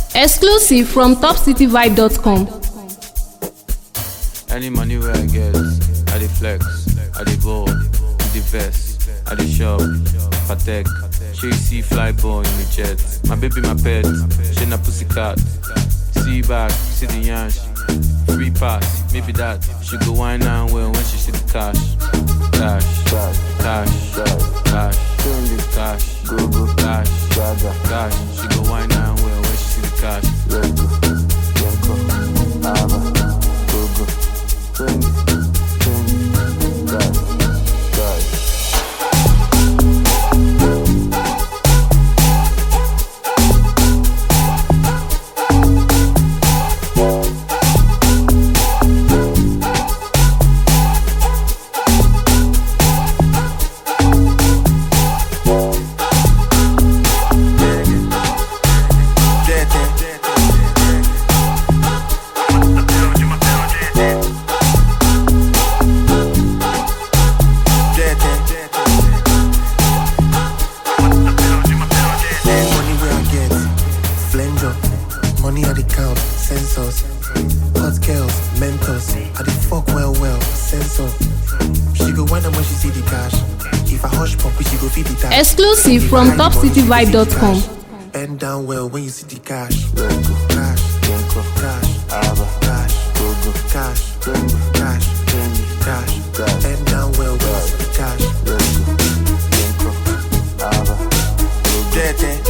Exclusive from topcityvibe.com. Any money where I get, I dey flex, I dey ball, with the vest, I dey shop, patek, she you see fly ball in the jet. My baby, my pet, she na pussycat. See back, see the yansh, free pass, maybe that. She go wine and well when she see the cash, cash, cash, cash, cash, cash, go go cash, cash. She go wine and well when she see the cash. Money where I get, flanger. Money I the count, sensors. Hot girls, mentors. I the fuck well well, sensor. She go wonder when she see the cash. If I hush pump, she go feed the cash. Exclusive If from I hide the money, she go see the topcityvibe.com. cash. Bend down well when you see the cash. Cash, cash, cash, cash, cash, cash. Bend down well when you see the cash. Dirty.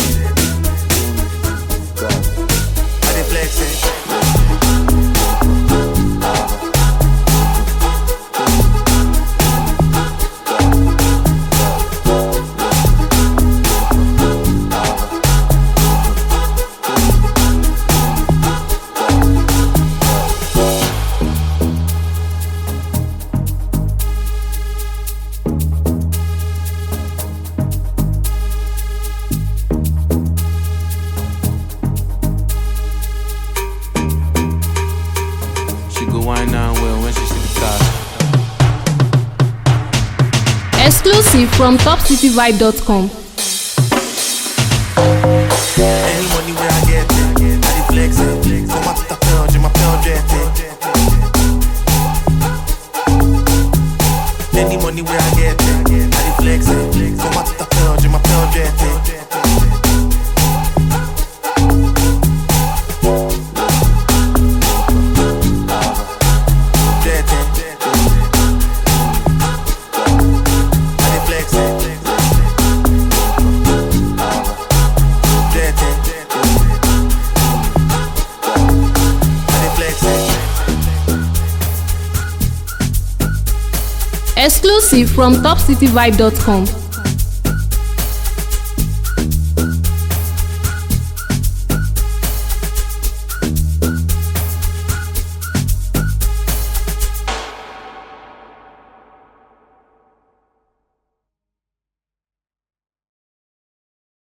I dey flex it. She go wine and well when she see the cash. Exclusive from topcityvibe.com. Any money where I get, I dey flex it. Come out to the pound, my pound jet. Any money where I get, I dey flex it. Come out to the pound, my pound jet. Jet. I dey flex it. Jet. I dey flex it. Exclusive from topcityvibe.com.